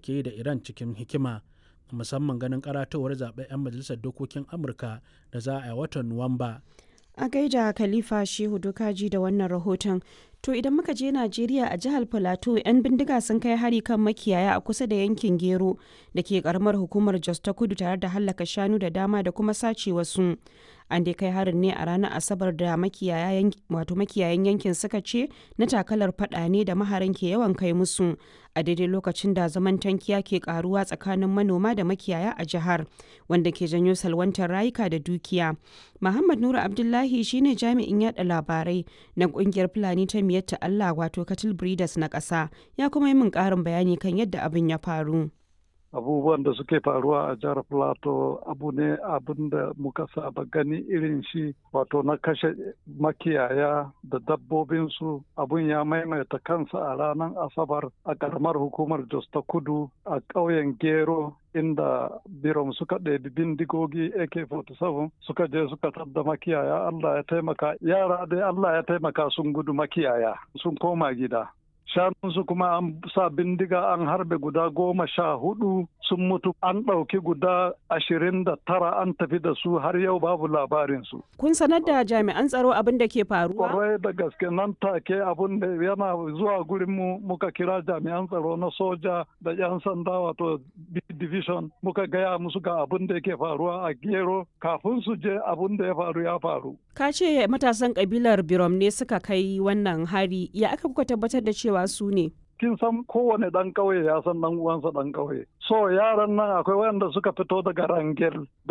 take yi da iran cikin hikima musamman ganin karatowar zaben 'yan majalisar dokokin amurka da za a yi watan nuwamba a gaida khalifa shehu dokaji da wannan rahoton to idan muka je najeriya a jihar plateau 'yan bindiga sun kai hari kan makiyaya a kusa da yankin gero da ke karamar hukumar jos ta kudu tare da hallaka shanu da dama da kuma sace wasu an dai kai harin ne a ranar asabar da makiyayan yankin suka ce na takalar fada ne da maharan ke yawan kai musu a daidai lokacin da zaman tankiya ke karuwa tsakanin manoma da makiyaya a jihar wanda ke janyo salwantar rayuka da dukiya muhammad nura abdullahi shine jami'in yada labarai na kungiyar fulani ta miyatta allah wato cattle breeders na ƙasa ya kuma yi min ƙarin bayani kan yadda abin ya faru abubuwan da suke faruwa a jihar plateau abu ne abin da muka saba gani irin shi wato na kashe makiyaya da dabbobinsu abun ya maimaita kansa a ranar asabar a karamar hukumar jos ta kudu a ƙauyen gero inda birom suka ɗebi bindigogi ak-47 suka je suka tadda makiyaya allah ya taimaka yara dai allah ya taimaka sun gudu makiyaya sun koma gida shanunsu kuma an sa bindiga an harbe guda goma sha hudu sun mutu an ɗauki guda ashirin da tara an tafi da su har yau babu labarinsu. Kun sanar da jami'an tsaro abin da ke faruwa? Kwarai da gaske nan take abin da yana zuwa gurin mu muka kira jami'an tsaro na soja da 'yan sanda wato division muka gaya musu ga abin da yake faruwa a gero kafin su je abin da ya faru ya faru. Ka ce matasan kabilar Birom ne suka kai wannan hari ya aka kuka tabbatar da cewa su ne? kin san kowane ɗan ƙauye ya san ɗan uwansa ɗan ƙauye. So yaran nan akwai wanda suka fito daga Rangel